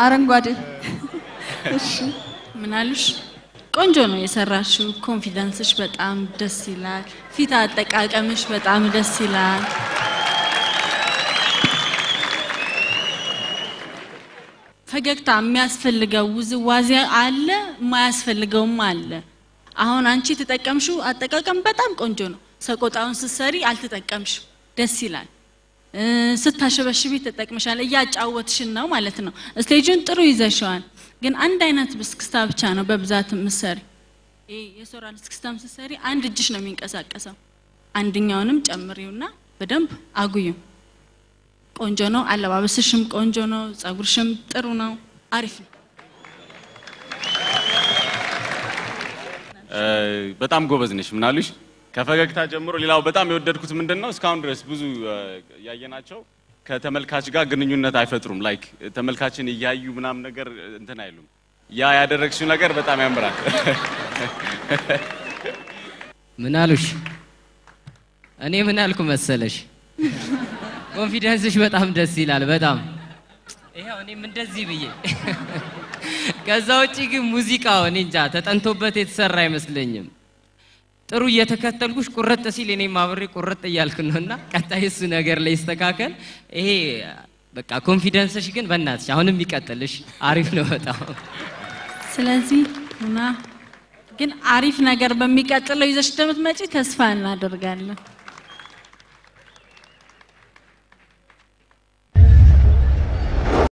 አረንጓዴ እሺ ምን አሉሽ? ቆንጆ ነው የሰራሽው። ኮንፊደንስሽ በጣም ደስ ይላል። ፊት አጠቃቀምሽ በጣም ደስ ይላል። ፈገግታ የሚያስፈልገው ውዝዋዜ አለ፣ የማያስፈልገውም አለ። አሁን አንቺ የተጠቀምሽው አጠቃቀም በጣም ቆንጆ ነው። ሰቆጣውን ስትሰሪ አልተጠቀምሽም፣ ደስ ይላል። እ፣ ስታሸበሽቢ ተጠቅመሻል። እያጫወትሽን ነው ማለት ነው። ስቴጁን ጥሩ ይዘሽዋል። ግን አንድ አይነት እስክስታ ብቻ ነው በብዛት ምሰሪ። ይሄ የሶራል እስክስታም ስትሰሪ አንድ እጅሽ ነው የሚንቀሳቀሰው። አንድኛውንም ጨምሪውና በደንብ አጉዩ። ቆንጆ ነው። አለባበስሽም ቆንጆ ነው። ጸጉርሽም ጥሩ ነው። አሪፍ ነው። በጣም ጎበዝ ነሽ። ምናሉሽ ከፈገግታ ጀምሮ ሌላው በጣም የወደድኩት ምንድን ነው እስካሁን ድረስ ብዙ እ፣ ያየናቸው ከተመልካች ጋር ግንኙነት አይፈጥሩም። ላይክ ተመልካችን እያዩ ምናምን ነገር እንትን አይሉም። ያ ያደረግሽው ነገር በጣም ያምራል። ምን አሉሽ? እኔ ምን አልኩ መሰለሽ? ኮንፊደንስሽ በጣም ደስ ይላል። በጣም ይኸው እኔም እንደዚህ ብዬ ከዛ ውጪ ግን ሙዚቃው እኔ እንጃ ተጠንቶበት የተሰራ አይመስለኝም። ጥሩ እየተከተልኩሽ ቁርጥ ሲል እኔም አብሬ ቁርጥ እያልክ ነው እና ቀጣይ እሱ ነገር ላይ ይስተካከል። ይሄ በቃ ኮንፊደንስሽ ግን በእናትሽ አሁንም ይቀጥልሽ። አሪፍ ነው በጣም ስለዚህ እና ግን አሪፍ ነገር በሚቀጥለው ይዘሽ እንደምትመጪ ተስፋ እናደርጋለን።